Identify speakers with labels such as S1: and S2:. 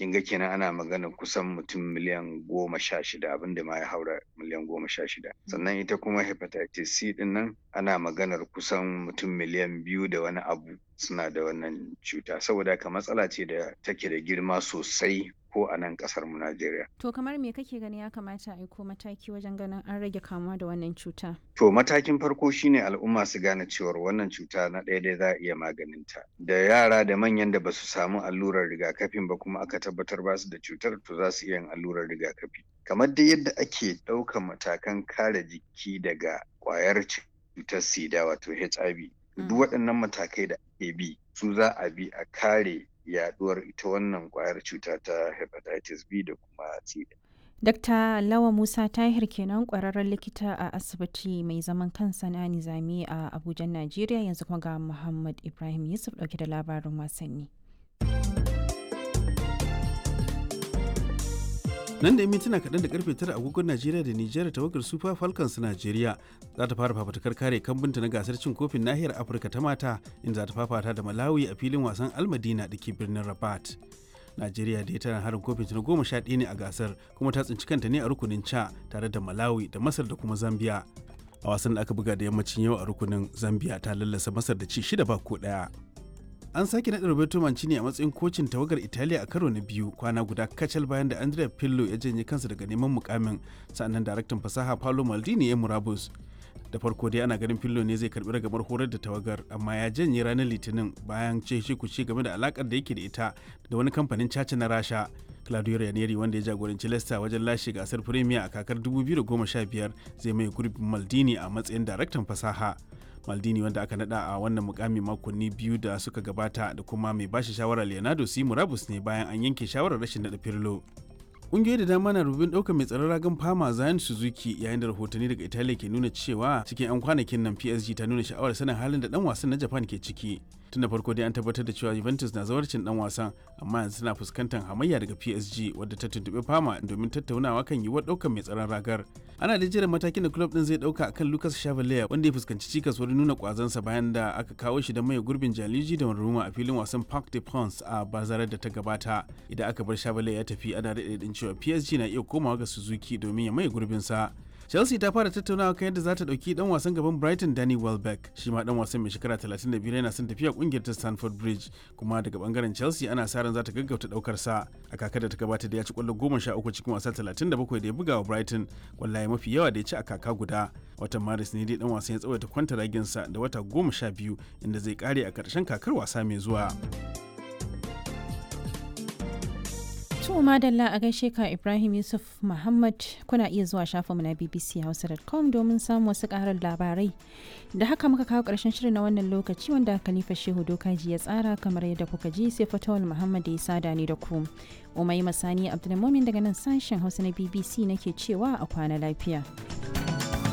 S1: kin ga kenan ana magana kusan mutum miliyan goma sha shida abinda ma ya haura miliyan goma sha shida sannan ita kuma hepatitis C din nan ana maganar kusan mutum miliyan biyu da wani abu suna da wannan cuta saboda haka matsala ce da take da girma sosai ko a nan kasar mu Najeriya.
S2: To kamar me kake gani ya kamata a aiko mataki wajen ganin an rage kamuwa da wannan cuta?
S1: To matakin farko shine al'umma su gane cewar wannan cuta na ɗaya dai za a iya maganinta. Da yara da manyan da basu samu allurar rigakafin ba kuma aka tabbatar ba su da cutar to za su iya yin allurar rigakafi. Kamar dai yadda ake ɗaukan matakan kare jiki daga ƙwayar cutar sida wato HIV. Duk waɗannan matakai da ake bi su za a bi a kare yaduwar ita wannan kwayar cuta ta hepatitis B da kuma C.
S2: Dr. Lawa Musa Tahir kenan kwararren likita a asibiti mai zaman kansa na Nizami a Abuja, Najeriya yanzu kuma ga Muhammad Ibrahim Yusuf dauke da labarin wasanni.
S3: nan da yi mintuna kaɗan da karfe tara agogon najeriya da nijar tawagar super falcons najeriya za ta fara fafatakar kare kambinta na gasar cin kofin nahiyar afirka ta mata inda za ta fafata da malawi a filin wasan almadina da ke birnin rabat najeriya da tana harin kofin na goma sha ɗaya ne a gasar kuma ta tsinci kanta ne a rukunin ca tare da malawi da masar da kuma zambia a wasan da aka buga da yammacin yau a rukunin zambia ta lallasa masar da ci shida ba ko ɗaya an sake naɗa Roberto Mancini a matsayin kocin tawagar Italiya a karo na biyu kwana guda kacal bayan da Andrea Pirlo ya janye kansa daga neman mukamin sannan daraktan fasaha Paolo Maldini ya murabus. Da farko dai ana ganin Pirlo ne zai karbi ragamar horar da tawagar amma ya janye ranar Litinin bayan ce shi kuce game da alakar da yake da ita da wani kamfanin caca na Rasha. Claudio Ranieri wanda ya jagoranci Leicester wajen lashe gasar Premier a kakar 2015 zai mai gurbin Maldini a matsayin daraktan fasaha. maldini wanda aka nada a wannan mukami makonni biyu da suka gabata da kuma mai bashi shawara leonardo si murabus ne bayan an yanke shawarar rashin nada firlo ƙungiyoyi da dama na rubin ɗaukar mai tsaron ragan fama zayan suzuki yayin da rahotanni daga italiya ke nuna cewa cikin 'yan kwanakin nan psg ta nuna sha'awar sanin halin da dan wasan na japan ke ciki tun da farko dai an tabbatar da cewa juventus na zawarcin dan wasan amma yanzu tana fuskantar hamayya daga psg wadda ta tuntuɓi fama domin tattaunawa kan yiwuwar ɗaukar mai tsaron ragar ana da jiran matakin da club din zai ɗauka akan lucas chavalier wanda ya fuskanci cikas wurin nuna kwazansa bayan da aka kawo shi da mai gurbin jaliji da ruma a filin wasan parc de prince a bazarar da ta gabata idan aka bar chavalier ya tafi ana daɗe cewa psg na iya komawa ga suzuki domin ya maye gurbinsa chelsea ta fara tattaunawa kan yadda za ta dauki dan wasan gaban brighton danny welbeck shi ma dan wasan mai shekara 35 yana son tafiya kungiyar ta stanford bridge kuma daga bangaren chelsea ana sa ran za ta gaggauta daukar sa a kakar da ta gabata da ya ci kwallo 13 cikin wasa 37 da ya buga wa brighton kwallaye mafi yawa da ya ci a kaka guda watan maris ne dai dan wasan ya tsawaita kwanta raginsa da wata 12 inda zai kare a karshen kakar wasa mai zuwa
S2: To madalla a gaishe ka Ibrahim Yusuf Muhammad kuna iya zuwa shafinmu na bbchausa.com domin samun wasu karar labarai. Da haka muka kawo ƙarshen shirin na wannan lokaci wanda Khalifa Shehu Dokaji ya tsara kamar yadda kuka ji sai Fatawal Muhammad ya sada ni da ku. Umai Masani Abdulmumin daga nan sashen Hausa na BBC nake cewa a kwana lafiya.